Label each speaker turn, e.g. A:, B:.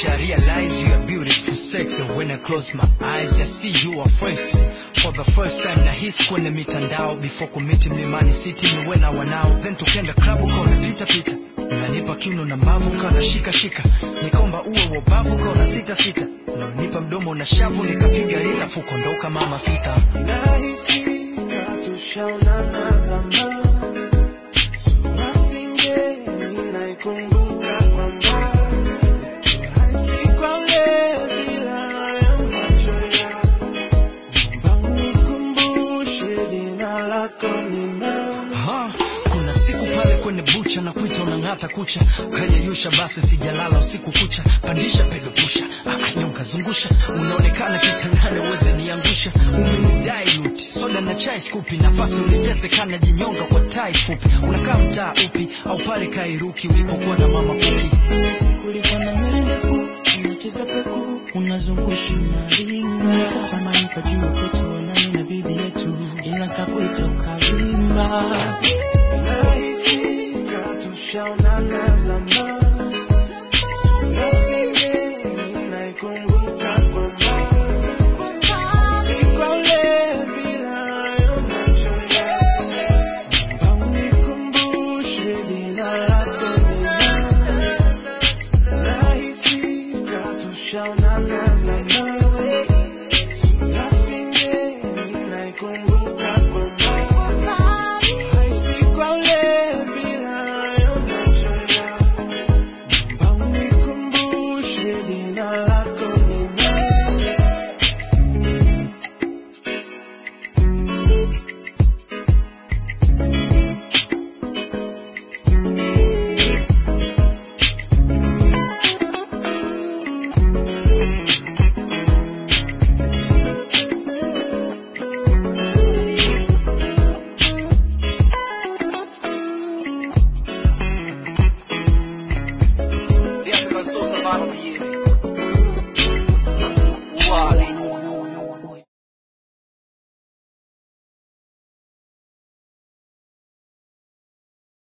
A: wish I realize you are beautiful, sexy. When I close my eyes, I see you are fresh. For the first time na hisi kwenye mitandao before kumiti mlimani city niwe na wanao then tukenda klabu kaona pita pita unanipa kiuno na mbavu kana shika shika nikomba uwe wobavu kaona sita sita unanipa mdomo na shavu nikapiga lita fuko ndoka mama sita
B: nahisi hatushaonana zamani sura singeni naikumbuka kwa mbali hasi kwa ule bila ya macho yako naomba unikumbushe jina lako ni nani
A: Aha, kuna siku pale kwenye bucha na kuita unang'ata kucha ukayeyusha basi sijalala usiku kucha pandisha pedo pusha ah, nyonga zungusha unaonekana kitandani uweze niangusha umenidai luti soda na chai skupi nafasi ulitesekana jinyonga kwa tai fupi unakaa mtaa upi au pale kairuki ulipokuwa na mama kuki
B: Ile siku ulikuwa na nywele ndefu unacheza peku unazungusha unaringa tamani pajua kwetu wanani na bibi yetu ila kakuita ukavimba